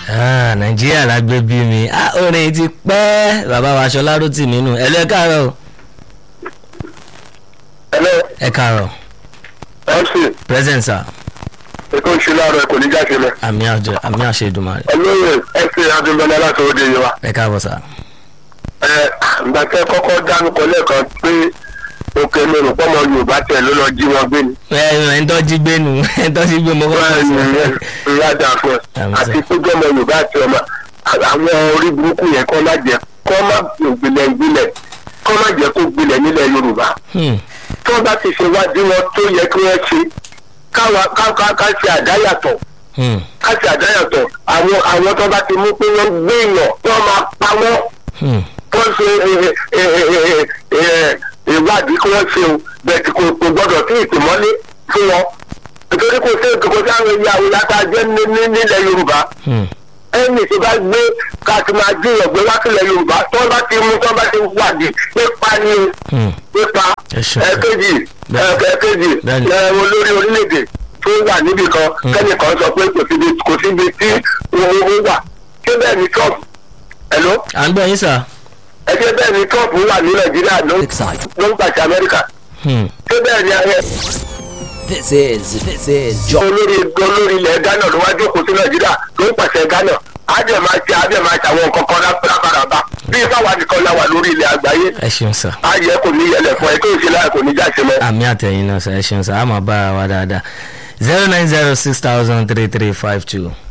Ah, nàìjíríà la gbé bí mi ah, orin ti pẹ́ bàbá wa aṣọ lárútì nínú ẹ lọ ẹ káàárọ̀ o. Hello, ẹ káàárọ̀ MC, present sir ètò ìṣúná rẹ̀ kò ní jáde lọ. àmì àjẹ àmì àṣẹ ìdùnmọ̀rẹ́ Olóyè FC Adúmbọ̀lá láti òde yìí wa. ẹ káàbọ̀ sir. Ẹ ìgbà tẹ́ kọ́kọ́ dánukọ lẹ́ẹ̀kan pé òkè mi rò pọ́mọ Yorùbá tẹ̀ ló lọ jí wọn gbé ni. ẹ ẹ ń tọ́jú gbé nu ẹ ń tọ́jú gbé mo kọ́ Bẹ́ẹ̀ ni sọ. ìyáda fún ẹ. Àmì sà. Àti péjọ ọmọ Yorùbá àti ọmọ àwọn orí burúkú yẹn kọ́ má jẹ́ kọ́ má gbilẹ̀ gbilẹ̀ kọ́ má jẹ́ kó gbilẹ̀ nílẹ̀ Yorùbá. Hmm, Tí wọ́n bá ti ṣe wádìí wọn tó yẹ kí wọ́n ṣe káwa ká ká ká ṣe àdáyàtọ̀ hmm, káṣí àdáyàtọ̀ àwọn àwọn tó bá ti mú pé wọ́n gbé èèyàn wọ́n máa pa wọ́n hmm, wọ́n ṣe ẹ, ẹ, ẹ, ẹ, ẹ, ìwádìí kí wọ́n ṣe o bẹ́ẹ̀ tí kò kò gbọ́dọ̀ sí ìtìmọ́lé fún wọn nítorí kò sí kò sí àwọn ìyá àwọn ìyá tá a jẹ́ ní- ní- nílẹ̀ Yorùbá hmm. ẹnì tí bá gbé ká ti máa dín ìyọ̀gbẹ́ wá sílẹ̀ Yorùbá tó bá ti mú tó bá ti wádìí nípa ni Hmm. nípa Ẹ ṣeun, sir. ẹ̀kejì Bẹ́ẹ̀ni. ẹ̀kejì Bẹ́ẹ̀ni. ẹ̀, olórí orílẹ̀-èdè tó wà níbì kan kẹ́nìkan sọ pé kò síbi kò síbi tí owó wà ṣé bẹ́ẹ̀ ni Trump ẹ̀ló à ń gbọ́ yín sir. ẹ ṣé bẹ́ẹ̀ ni Trump wà ní Nàìjíríà ló ń Excite. ló ń pàṣẹ Amẹ́ríkà Hmm, ṣé bẹ́ẹ̀ ni ẹ This is this is Joy. olórí olórí ilẹ̀ Ghana ló wá jókòó sí Nàìjíríà ló ń pàṣẹ Ghana á dẹ̀ máa ṣe á dẹ̀ máa ṣe àwọn nǹkan kan lápárapàrà bí báwa nìkan la wà lórí ilẹ̀ àgbáyé ẹ ṣeun sir. ayẹ kò ní yẹlẹ̀ fún ẹ tó ń ṣe láyà kò ní jáṣe mọ́. àmì àtẹ̀yìn náà sir ẹ ṣeun sir a máa bára wa dáadáa zero nine zero six thousand three three five two